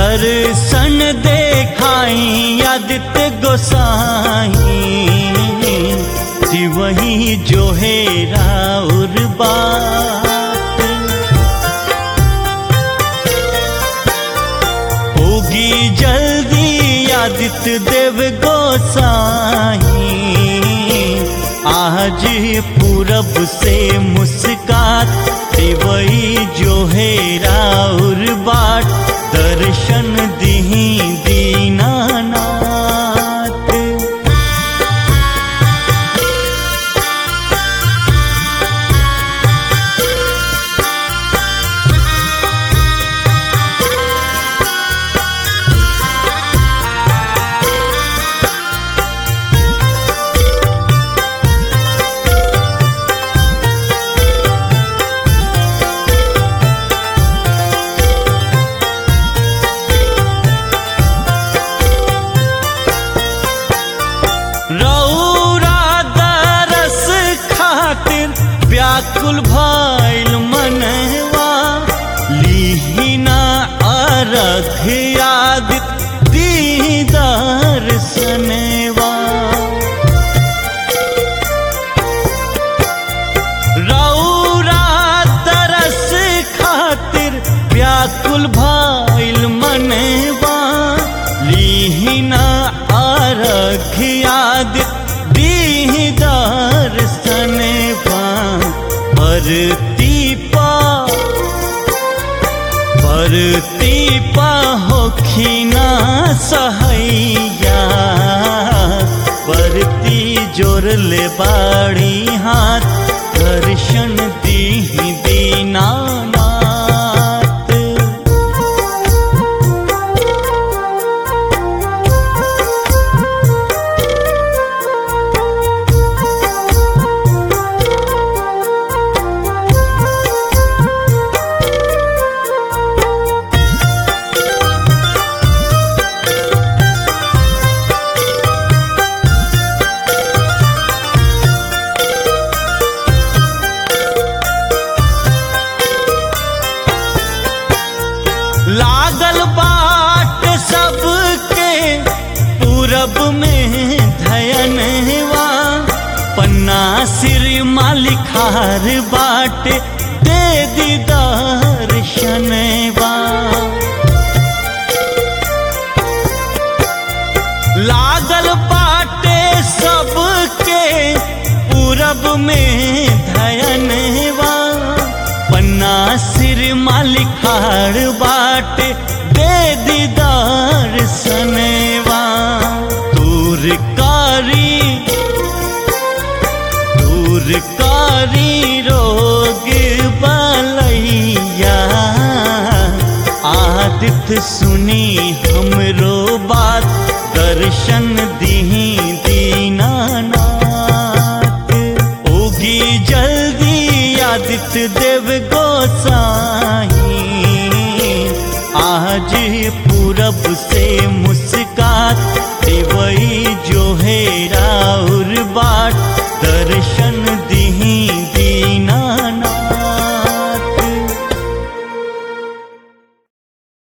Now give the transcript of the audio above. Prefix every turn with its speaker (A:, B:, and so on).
A: दर्शन देखाई आदित्य गोसाई वही जो है राउर बात होगी जल्दी आदित्य देव गोसाई आज पूरब से मुस्कात वही जो है राउर बाट दर्शन दीही दीनानाथ रौरा दरस खातिर व्याकुल भइल मनवा लीहिना अरघ याद दीदार सनेवा रौरा दरस खातिर व्याकुल भइल मनवा लीहिना अर्घ याद दीदार सनेवा परती पा परती पा होखिना सहैया परती जोर ले बाड़ी हाथ दर्शन दीही दीनानाथ लागल बाट सबके पूरब में धयनवा पन्ना सिर मालिखार बाट दे दीदार शनवा लागल बाटे सबके पूरब में धयनवा पन्ना सिर मालिखाड़ बाट दे दीदार सनेवा दूर कारी दूर कारी रोग बलैया आदित्य सुनी हमरो बात दर्शन दीही दीनानाथ होगी जल्दी आदित्य देव गोसाई आज पूरब से मुस्का